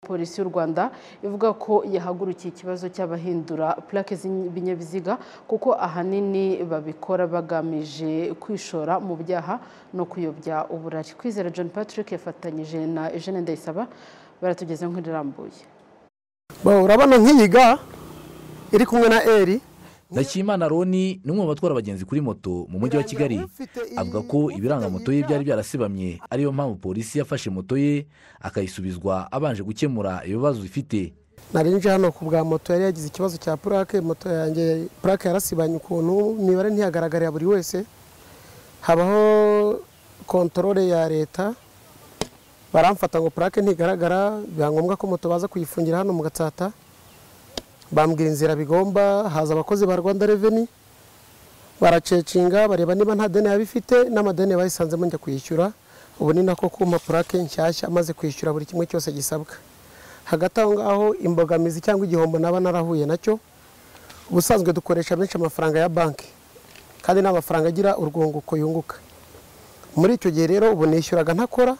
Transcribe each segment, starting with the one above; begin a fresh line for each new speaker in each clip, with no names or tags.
polisi y'u rwanda ivuga ko yahagurukiye ikibazo cy'abahindura plaque z'ibinyabiziga kuko ahanini babikora bagamije kwishora mu byaha no kuyobya uburari kwizera john patrick yafatanyije na eugene ndayisaba baratugezeho inkuru irambuye
urabona nk'iyi ga iri kumwe na eri
ndakimana roni ni umwe mu batwara abagenzi kuri moto mu mujyi wa kigali avuga ko ibiranga moto ye byari byarasibamye ariyo mpamvu polisi yafashe moto ye akayisubizwa abanje gukemura ibibazo ifite
nje hano ku bwa moto yari yagize ikibazo cya purake moto yanjye purake yarasibanye ukuntu imibare ntihagaragarira buri wese habaho kontorore ya leta baramfata ngo purake ntigaragara biba ngombwa ko moto baza kuyifungira hano mu gatsata bambwira inzira bigomba haza abakozi ba rwanda reveni baracecinga bareba niba nta deni yaba ifite n'amadeni bayisanzemo njya kwishyura ubu ni nako kuma purake nshyashya amaze kwishyura buri kimwe cyose gisabwa hagati aho ngaho imbogamizi cyangwa igihombo naba narahuye nacyo ubusanzwe dukoresha benshi amafaranga ya banki kandi ni amafaranga agira urwunguko yunguka muri icyo gihe rero ubu nishyuraga ntakora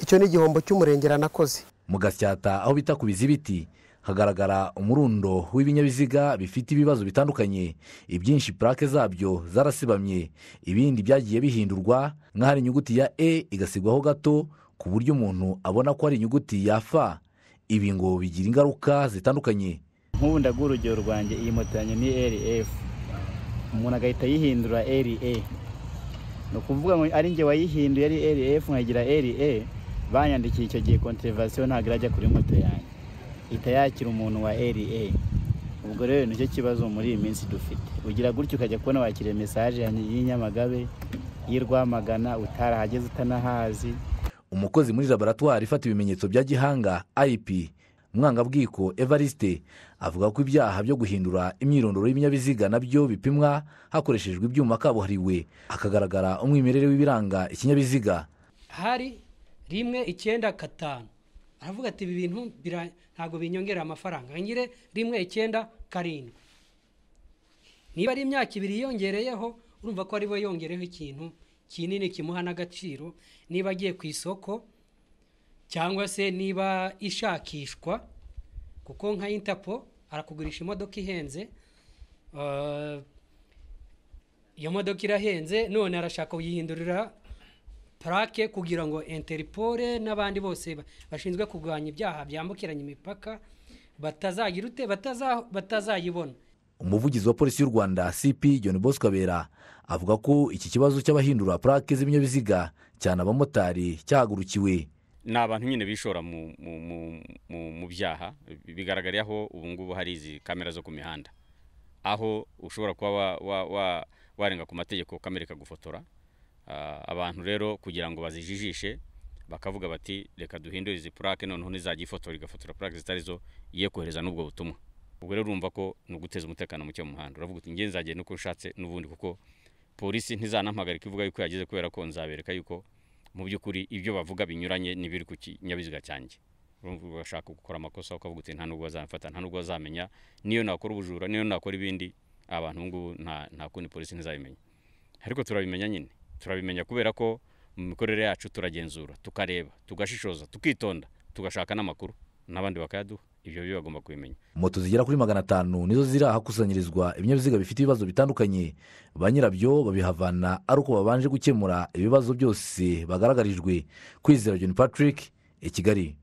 icyo ni igihombo cy'umurengera nakoze
mu gasyata aho bita ku bizibiti hagaragara umurundo w'ibinyabiziga bifite ibibazo bitandukanye ibyinshi purake zabyo zarasibamye ibindi byagiye bihindurwa nk'ahari inyuguti ya e igasigwaho gato ku buryo umuntu abona ko ari inyuguti ya f ibi ngo bigira ingaruka zitandukanye
nk'ubu ndaguha urugero rwanjye iyi moto yanjye ni rf umuntu agahita yihindura re ni ukuvuga ngo ari njye wayihinduye ari rf nkagira re banyandikiye icyo gihe konterevasiyo ntabwo irajya kuri moto yanjye ihita yakira umuntu wa ra ubwo rero nicyo kibazo muri iyi minsi dufite ugira gutyo ukajya kubona wakiriye mesaje y'inyamagabe y'irwamagana utarahageze utanahazi
umukozi muri laboratwari ifata ibimenyetso bya gihanga ip mwangabwiko evariste avuga ko ibyaha byo guhindura imyirondoro y'ibinyabiziga nabyo bipimwa hakoreshejwe ibyuma kabuhariwe hakagaragara umwimerere w'ibiranga ikinyabiziga
hari rimwe icyenda gatanu aravuga ati ibi bintu ntabwo binyongera amafaranga ngire rimwe icyenda karindwi niba ari imyaka ibiri yiyongereyeho urumva ko ariwe yongereho ikintu kinini kimuha n'agaciro niba agiye ku isoko cyangwa se niba ishakishwa kuko nka intapo arakugurisha imodoka ihenze iyo modoka irahenze none arashaka kuyihindurira purake kugira ngo interipore n'abandi bose bashinzwe kurwanya ibyaha byambukiranya imipaka batazagira ute batazayibona
umuvugizi wa polisi y'u rwanda cp john bosco abera avuga ko iki kibazo cy'abahindura purake z'ibinyabiziga cyane abamotari cyahagurukiwe
ni abantu nyine bishora mu byaha bigaragariye aho ubu ngubu hari izi kamera zo ku mihanda aho ushobora kuba warenga ku mategeko kamere ikagufotora abantu rero kugira ngo bazijijishe bakavuga bati reka duhindure izi purake noneho ntizajya ifotora igafotora purake zitari zo ye kohereza n'ubwo butumwa ubwo rero urumva ko ni uguteza umutekano muke mu muhanda uravuga uti ngenzi nzagenda uko ushatse n'ubundi kuko polisi ntizanampagarika ivuga yuko yageze kubera ko nzabereka yuko mu by'ukuri ibyo bavuga binyuranye n'ibiri ku kinyabiziga cyanjye urumva ugashaka gukora amakosa ukavuga uti nta nubwo bazamfata nta nubwo bazamenya niyo nakora ubujura niyo nakora ibindi abantu ngubu nta kundi polisi ntizabimenya ariko turabimenya nyine turabimenya kubera ko mu mikorere yacu turagenzura tukareba tugashishoza tukitonda tugashaka n'amakuru n'abandi bakayaduha ibyo byo bagomba kubimenya
moto zigera kuri magana atanu nizo ziri ahakusanyirizwa ibinyabiziga bifite ibibazo bitandukanye ba nyirabyo babihavana ari uko babanje gukemura ibibazo byose bagaragarijwe kwizera john patrick i kigali